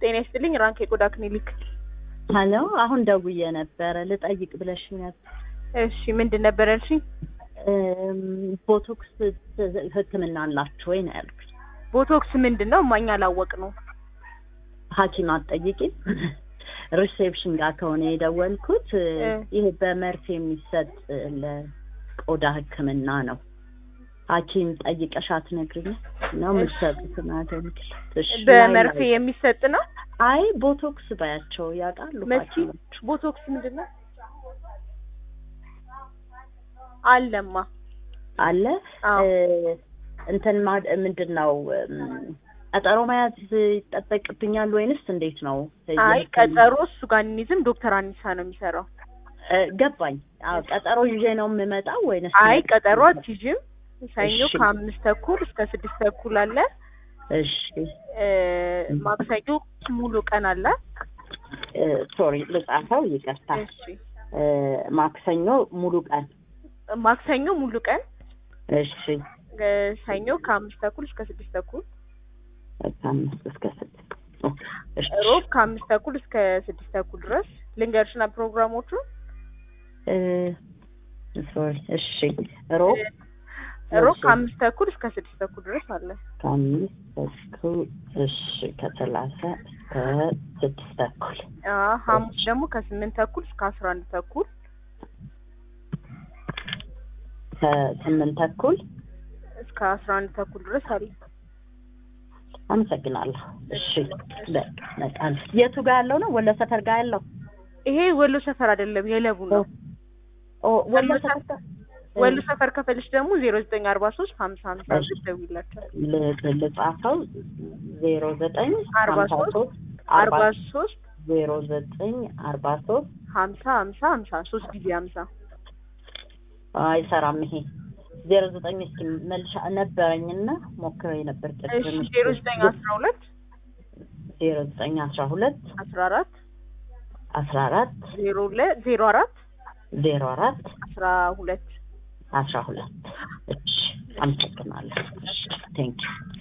ጤና ይስጥልኝ ራንክ የቆዳ ክሊኒክ። ሀሎ አሁን ደውዬ ነበረ ልጠይቅ ብለሽ ነበር። እሺ ምንድን ነበር ያልሽኝ? እም፣ ቦቶክስ ሕክምና አላችሁ ወይ ነው ያልኩት። ቦቶክስ ምንድን ነው? እማኛ አላወቅ ነው። ሐኪም አትጠይቂም? ሪሴፕሽን ጋር ከሆነ የደወልኩት ይሄ በመርፌ የሚሰጥ ለቆዳ ሕክምና ነው። ሐኪም ጠይቀሽ አትነግሪኝም? ነው የምትሰጡትን አገልግሎት? እሺ፣ በመርፌ ላይ- የሚሰጥ ነው። አይ ቦቶክስ ባያቸው ያውቃሉ መሲ ሐኪሞች። ቦቶክስ ምንድን ነው? አለማ አለ አዎ። እ፣ እንትን ማ- ምንድን ነው እም፣ ቀጠሮ መያዝ ይጠበቅብኛል ወይንስ እንዴት ነው? አይ የህክምና- ቀጠሮ እሱ ጋር እንይዝም። ዶክተር አኒሳ ነው የሚሰራው። እ፣ ገባኝ። አዎ ቀጠሮ ይዤ ነው የምመጣው ወይንስ? አይ ቀጠሮ አትይዥም። ሰኞ እሺ። ከአምስት ተኩል እስከ ስድስት ተኩል አለ። እሺ እ፣ ማክሰኞ ሙሉ ቀን አለ። እ፣ ሶሪ ልጻፈው፣ ይቅርታ። እሺ እ፣ ማክሰኞ ሙሉ ቀን። ማክሰኞ ሙሉ ቀን፣ እሺ እ፣ ሰኞ ከአምስት ተኩል እስከ ስድስት ተኩል፣ ከአምስት እስከ ስድስት እሺ ሮብ ከአምስት ተኩል እስከ ስድስት ተኩል ድረስ ልንገርሽና ፕሮግራሞቹ እ፣ ሶሪ እሺ ሮብ ሮብ እሺ። ከአምስት ተኩል እስከ ስድስት ተኩል ድረስ አለ። ከአምስት ተኩል እሺ ከሰላሳ እስከ ስድስት ተኩል አ ሐሙስ ደግሞ ከስምንት ተኩል እስከ አስራ አንድ ተኩል ከስምንት ተኩል እስከ አስራ አንድ ተኩል ድረስ አለ። አመሰግናለሁ። እሺ በቃ በቃ የቱ ጋር ያለው ነው? ወሎ ሰፈር ጋር ያለው? ይሄ ወሎ ሰፈር አይደለም የለቡ ነው። ኦ ወሎ ወሎ ሰፈር ወሎ ሰፈር ከፈልሽ ደግሞ ዜሮ ዘጠኝ አርባ ሶስት ሀምሳ ሀምሳ ብለሽ ደውይላቸዋል። ል- ልጻፈው ዜሮ ዘጠኝ አርባ ሀምሳ ሶስት ሶስት አርባ አርባ ሶስት ዜሮ ዘጠኝ አርባ ሶስት ሀምሳ ሀምሳ ሀምሳ ሶስት ጊዜ ሀምሳ አይሰራም ይሄ ዜሮ ዘጠኝ እስኪ መልሻ ነበረኝና ሞክሬ ነበር እሺ ቅድም ዜሮ ዘጠኝ አስራ ሁለት ዜሮ ዘጠኝ አስራ ሁለት አስራ አራት አስራ አራት ዜሮ ሁለት ዜሮ አራት ዜሮ አራት አስራ ሁለት አስራ ሁለት እሺ አመሰግናለሁ ቴንኪው